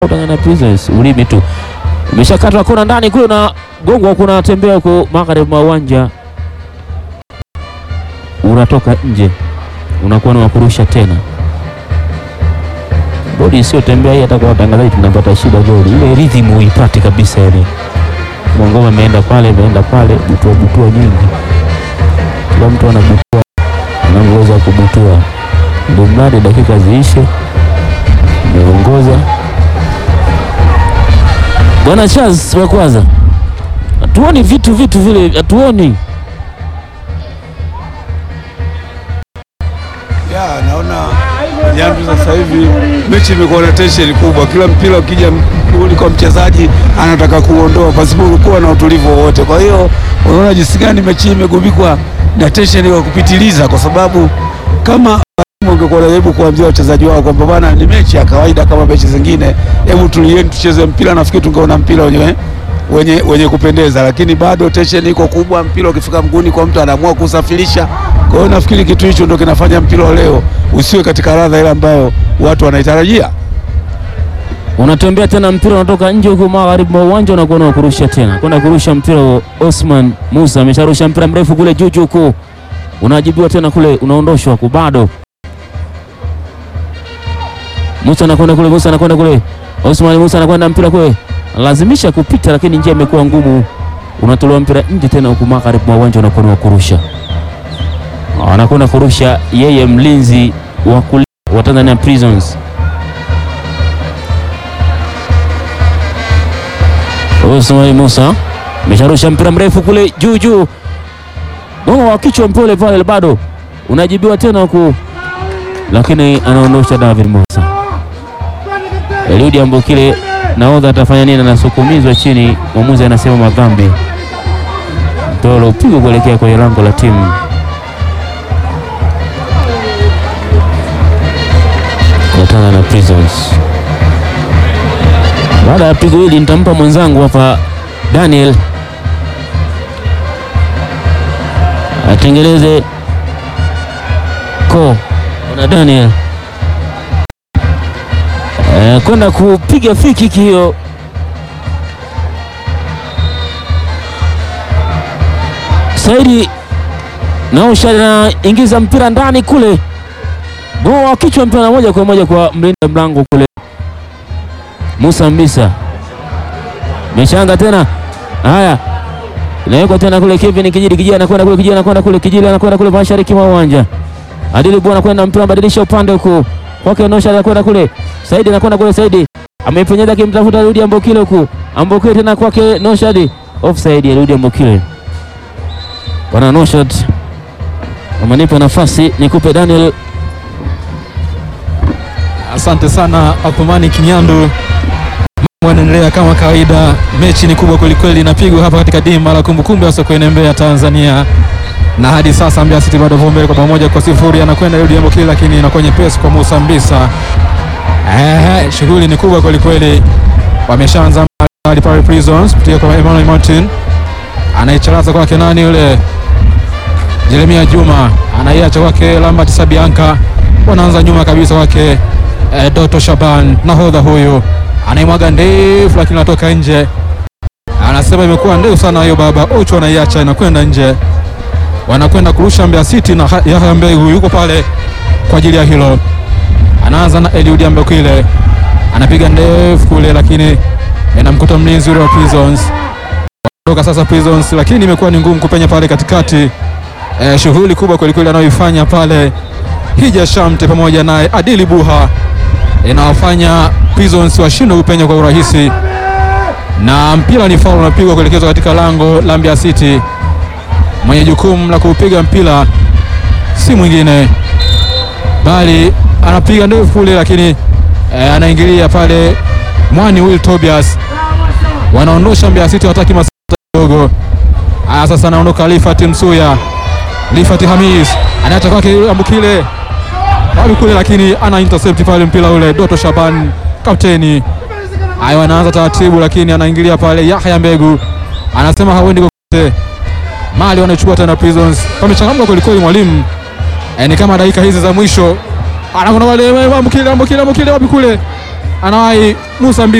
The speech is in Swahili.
Tanzania Prisons ulimi tu umeshakatwa kona ndani kule na gongwa, kuna tembea huko magharibi mwa uwanja, unatoka nje, unakuwa na wakurusha tena. Bodi isiyotembea hii, hata kwa watangazaji tunapata shida goli ile, rhythm huipati kabisa, yani Mwangoma ameenda pale, ameenda pale, butua butua nyingi, kila mtu anabutua anavyoweza kubutua, ndio mradi dakika ziishe, umeongoza Bwana Charles wa kwanza, hatuoni vitu vitu vile, hatuoni Ya, naona Jambi sasa hivi mechi imekuwa na tension kubwa. Kila mpira ukija uli kwa mchezaji anataka kuondoa pasipo kuwa na utulivu wowote. Kwa hiyo unaona jinsi gani mechi hii imegubikwa na tension ya kupitiliza, kwa sababu kama ungekuwa unajaribu kuambia wachezaji wao kwamba bwana, ni mechi ya kawaida kama mechi zingine, hebu tulieni tucheze mpira, nafikiri tungeona mpira wenye wenye, wenye kupendeza, lakini bado tension iko kubwa. Mpira ukifika mguuni kwa mtu anaamua kusafirisha. Kwa hiyo nafikiri kitu hicho ndio kinafanya mpira wa leo usiwe katika ladha ile ambayo watu wanaitarajia. unatembea tena, mpira unatoka nje huko magharibi mwa uwanja, unakuwa na kurusha tena, kwenda kurusha mpira wa Osman Musa amesharusha mpira mrefu kule juu juu huko, unajibiwa tena kule, unaondoshwa huko, bado Musa anakwenda kule, Musa anakwenda kule, Osman Musa anakwenda mpira kule, lazimisha kupita, lakini njia imekuwa ngumu, unatolewa mpira nje tena huko magharibi mwa uwanja, unakuwa na kurusha, anakwenda kurusha yeye, mlinzi wa kulia wa Tanzania Prisons Osman Musa amesharusha mpira mrefu kule juu juu, gongo wa kichwa mpole pale, bado unajibiwa tena huku, lakini anaondosha David Musa. Eliudi Ambokile nahodha atafanya nini? Anasukumizwa chini, mwamuzi anasema madhambi, mpira upigwa kuelekea kwenye lango la timu ya Tanzania Prisons. Baada ya pigo hili nitampa mwenzangu hapa Daniel atengeleze ko na Daniel e, kwenda kupiga free kick hiyo. Saidi Nausha anaingiza mpira ndani kule, goa wa kichwa, mpira moja kwa moja kwa mlinda mlango kule Musa Mbisa meshanga tena, haya inawekwa tena kule. Kevin Kijili, Kijili anakwenda kule, Kijili anakwenda kule, Kijili anakwenda kule mashariki mwa uwanja. Adili Bwana anakwenda mpira, badilisha upande huku kwake, Nosha anakwenda kule, Saidi anakwenda kule, Saidi amepenyeza akimtafuta Rudi Ambokile huku, Ambokile tena kwake Noshad, offside ya Rudi Ambokile. Bwana Noshad amenipa nafasi nikupe Daniel Asante sana Athumani Kinyandu. Mambo yanaendelea kama kawaida, mechi ni kubwa kwelikweli, inapigwa hapa katika dimba la kumbukumbu ya Sokoine Mbeya, Tanzania, na hadi sasa Mbeya City bado mbele kwa bao moja kwa sifuri. Anakwenda Rudi Ambokile, lakini inakuwa nyepesi kwa Musa Mbisa. Eh, shughuli ni kubwa kwelikweli, wameshaanza mbali pale Prisons kupitia kwa Emmanuel Martin, anaicharaza kwake nani yule Jeremia Juma, anaiacha kwake Lambert Sabianka, wanaanza nyuma kabisa kwake eh, Doto Shaban nahodha huyu anaimwaga ndefu, lakini anatoka nje. Anasema imekuwa ndefu sana hiyo baba. Ocho anaiacha inakwenda nje, wanakwenda kurusha Mbeya City na Ha- Yahya Mbegu yuko pale kwa ajili ya hilo. Anaanza na Eliud Ambokile anapiga ndefu kule, lakini inamkuta mlinzi yule wa Prisons. Wanatoka sasa Prisons, lakini imekuwa ni ngumu kupenya pale katikati. Eh, shughuli kubwa kwelikweli anayoifanya pale Hija Shamte pamoja naye Adili Buha inawafanya Prisons washindwe kupenya kwa urahisi, na mpira ni faul unapigwa kuelekezwa katika lango la Mbeya City. Mwenye jukumu la kuupiga mpira si mwingine bali anapiga ndefu kule, lakini eh, anaingilia pale Mwani Will Tobias, wanaondosha Mbeya City, wataki masata kidogo. Aya, sasa anaondoka Lifat Msuya, Lifat Hamis anaacha kwake yule Ambukile bado kule, lakini ana intercept pale mpira ule. Doto Shaban kapteni, haya wanaanza taratibu, lakini anaingilia pale Yahya Mbegu anasema hawendi kokote. Mali wanachukua tena Prisons, wamechangamka kwelikweli mwalimu. E, ni kama dakika hizi za mwisho anakwenda wale Ambukile, Ambukile, Ambukile wapi kule anawahi Musa Mbisa